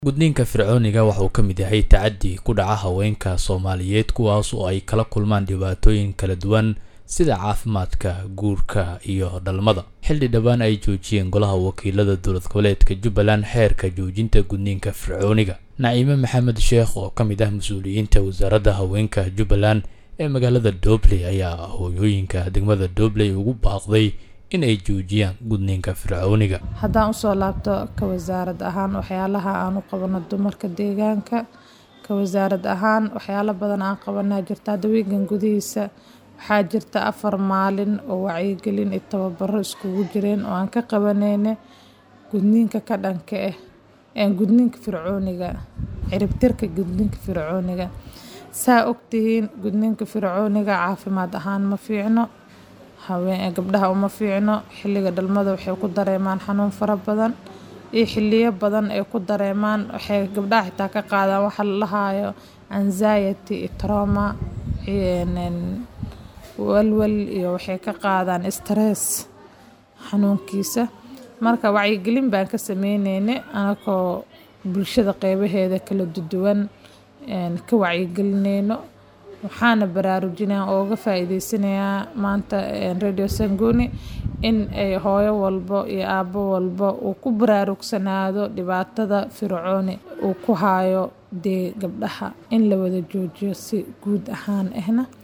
gudniinka fircooniga waxa uu ka mid yahay tacaddi ku dhaca haweenka soomaaliyeed kuwaas oo ay kala kulmaan dhibaatooyin kala duwan sida caafimaadka guurka iyo dhalmada xilli dhowaan ay joojiyeen golaha wakiilada dowlad goboleedka jubbaland xeerka joojinta gudniinka fircooniga naciime maxamed sheekh oo ka mid ah mas-uuliyiinta wasaaradda haweenka jubbaland ee magaalada dobley ayaa hooyooyinka degmada dobley ugu baaqday in ay joojiyaan gudniinka fircooniga haddaan usoo laabto ka wasaarad ahaan waxyaalaha aan u qabano dumarka deegaanka ka wasaarad ahaan waxyaalo badan aan qabanaa jirta hadda wiigan gudihiisa waxaa jirta afar maalin oo wacyigelin iyo tababaro iskugu jireen oo aan ka qabaneyne gudniinka ka dhanka ah gudniinka fircooniga ciribtirka gudniinka fircooniga saa ogtihiin gudniinka fircooniga caafimaad ahaan ma fiicno haween gabdhaha uma fiicno xilliga dhalmada waxay ku dareemaan xanuun fara badan iyo xiliyo badan ay ku dareemaan waxay gabdhaha xitaa ka qaadaan waxa la lahaayo anxiety iyo trauma walwal iyo waxay ka qaadaan stress xanuunkiisa marka wacyigelin baan ka sameyneyne anakoo bulshada qeybaheeda kala duwan ka wacyigelineyno waxaana baraarujinaa oo uga faa-iideysanayaa maanta radio sangoni in ay hooyo walbo iyo aabo walbo uu ku baraarugsanaado dhibaatada fircooni uu ku haayo dee gabdhaha in la wada joojiyo si guud ahaan ahna